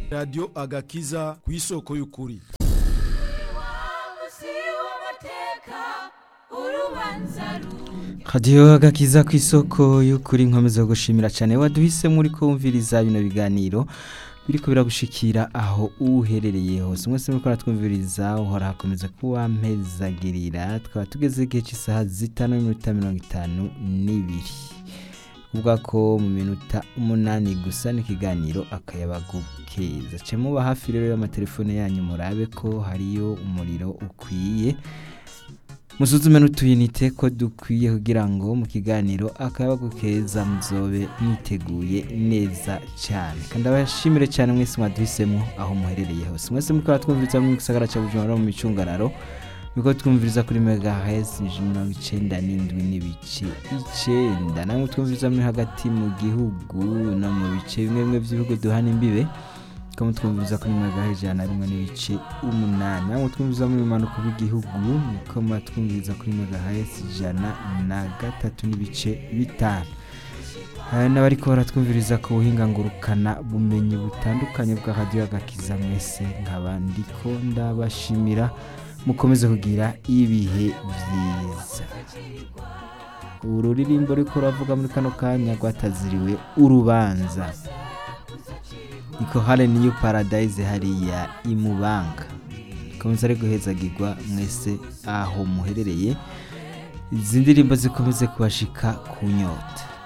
radiyo agakiza ku isoko y'ukuri radiyo agakiza ku isoko y'ukuri nkomeza gushimira cyane waduhisemo uri kumviriza bino biganiro biriko biragushikira aho uherereye hose mwese muriko aratwumviriza uhora hakomeza kuba mpezagirira tukaba tugeze igihe cy'isaha zitanu n'iminota mirongo itanu n'ibiri kuvuga ko mu minota umunani gusa n'ikiganiro akayabagu keza ce muba hafi rero y'amatelefone yanyu murabe ko hariyo umuriro ukwiye musuzume n'utuyinite ko dukwiye kugira ngo mu kiganiro akayabagu keza muzobe mwiteguye neza cyane kandi abashimire cyane mwese mwaduhisemo aho muherereye hose mwese muriko aratwumviriza mu gisagara cya bujumbura no mu micungararo niko twumviriza kuri megahertz mirongo icenda n'indwi n'ibice icenda namwe twumviriza muri hagati mu gihugu no mu bice bimwe bimwe by'ibihugu duhana imbibe tukaba twumviriza kuri megahertz ijana na rimwe n'ibice umunani namwe twumviriza muri manuko bw'igihugu niko twumviriza kuri megahertz ijana na gatatu n'ibice bitanu hari n'abariko baratwumviriza ku buhinga ngurukana bumenyi butandukanye bwa radiyo agakiza mwese nkaba ndiko ndabashimira mukomeze kugira ibihe byiza ururirimbo ruriko ruravuga muri kano kanya rwataziriwe urubanza niko hale niyo paradise hariya imubanga komeza ari guhezagirwa mwese aho muherereye izi ndirimbo zikomeze kubashika ku nyota